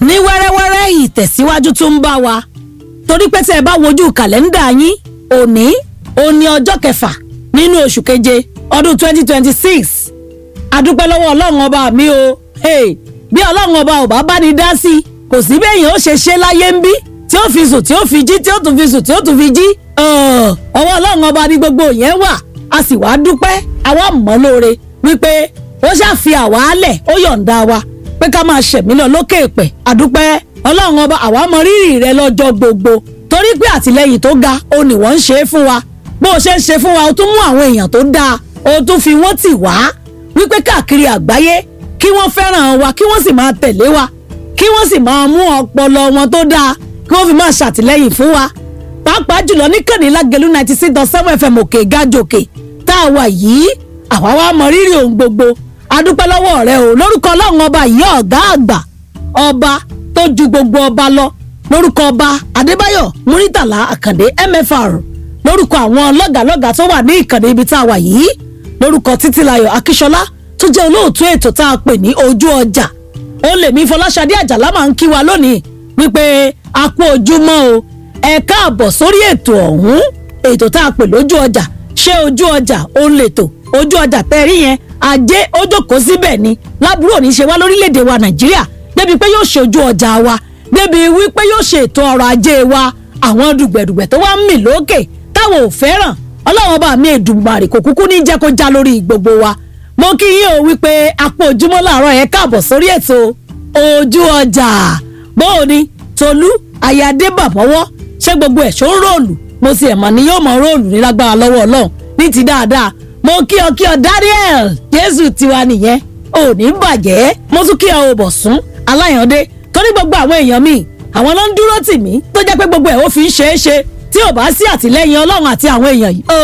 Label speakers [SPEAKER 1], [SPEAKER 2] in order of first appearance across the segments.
[SPEAKER 1] ní wẹ́rẹ́wẹ́rẹ́ ìtẹ̀síwájú tún ń bá wa torí pé tí ẹ bá wojú kàlẹ́ńdà yín òní òní ọjọ́ kẹfà nínú oṣù keje ọdún 2026 adúpẹ́ lọ́wọ́ ọlọ́run ọba mi o hey, bí ọlọ́run ọba ò bá bá ní dá sí i kò sí bẹ́yìn ó ṣe ṣe láyé ń bí tí ó fi sùn tí ó fi jí tí ó tún fi sùn tí ó tún fi jí ọ̀ọ́, ọwọ́ ọlọ́run ọba ní gbogbo yẹn wà a sì wá dúpẹ́ àwa mọ̀ lóore wípé ó ṣàfi àwa lẹ̀ ó yọ̀ǹda wa pé ká máa ṣẹ̀mí lọ lókè èpẹ̀ àdúpẹ́ ọlọ́run ọba àwa mọ rírì rẹ lọ́jọ́ gbogbo torí pé àtìlẹyìn tó ga ó ní wọ́n ń ṣe é fún wa bó o ṣe ń ṣe fún wa o tún mú àwọn èèyàn tó dáa o tún fi wọ́n tì wá wípé káàkiri àgbáyé kí wọ́n fẹ́ràn wa kí wọ́n sì máa tẹ̀lé wa kí wọ́n sì máa mú ọpọlọ wọn tó dáa kí wọ́n fi máa ṣàtìlẹ́yìn fún wa pàápàá jùlọ níkànnì lágẹ̀lú ninety six dot seven fm òkè gájòkè tá a wà yìí àwa wa mọ rírì ohun gbogbo adúpẹ́ lọ́wọ́ rẹ o lórúkọ ọlọ́run ọba yìí ọ̀gá àgbà ọba tó ju gbogbo ọba lọ lórúkọ ọba adébáyọ̀ muritàlá àkàndé mfr lórúkọ àwọn lọ́gàlọ́gà tó wà ní ìkànnì ibi tá a wà yìí lórúkọ títílayọ̀ akíṣọlá tó jẹ́ olóòtú ètò tá a pè ní ojú ọjà ó lèmi fọláṣadé àjàlá máa ń kí wa lónìí wípé a kú ojúmọ́ o ẹ káàbọ̀ sórí ètò ọ̀hún ètò tá a pè lójú ọjà ṣé ojú ọjà ó ń lètò ojú ọjà tẹ́rí yẹn ajé ó jókòó síbẹ̀ ni lábúrò ní ṣe wá lórílẹ̀‐èdè wa nàìjíríà débi pé yóò ṣojú ọjà wa débi wípé yóò ṣe ètò ọrọ̀ ajé wa àwọn dùgbẹ̀dùgbẹ̀ tó wá ń mì lókè táwọn ò fẹ́ràn ọlọ́wọ́n bá mi èdùmarè kò kúkú ní jẹ́ kó já lórí gbogbo wa mo kí yín o wípé apò ojúmọ́ làárọ̀ yẹn káàbọ̀ sórí ètò ojú ọjà bóò ni tolú ayáde bàbọ́wọ́ ṣé gbogbo ẹ̀ ṣó ń róòlù mo sì ẹ̀ mà ní yóò mọ róòlù ní lágbára lọ́wọ́ ọlọ́run ní ti dáadáa mo kí ọ kí ọ daniel jésù tiwa nìyẹn ò ní bàjẹ́ mo tún kí ọ ò bọ̀ sún aláyàndé torí gbogbo àwọn èèyàn mi àwọn ló ń dúró tì mí tó jẹ́ pé gbogbo ẹ̀ ó fi ń ṣeé ṣe tí ò bá sí àtìlẹ́yìn ọlọ́run àti àwọn èèyàn yìí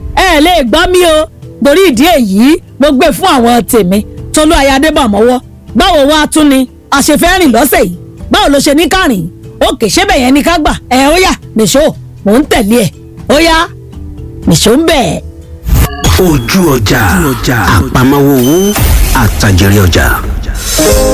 [SPEAKER 1] ẹ lè gbọ́ mí o torí ìdí èyí mo gbé fún àwọn tèmi tolú ayáde bàmọ́wọ́ báwo wá tún ni àṣefẹ́ rìn lọ́sẹ̀ yìí báwo ló ṣe ní kárìn òkè ṣébẹ̀ yẹn ni ká gbà ẹ ó yá nìṣó mò ń tẹ̀lé ẹ ó yá nìṣó ń bẹ̀.
[SPEAKER 2] ojú ọjà àpamọ́wọ́ owó àtàjẹrẹ ọjà.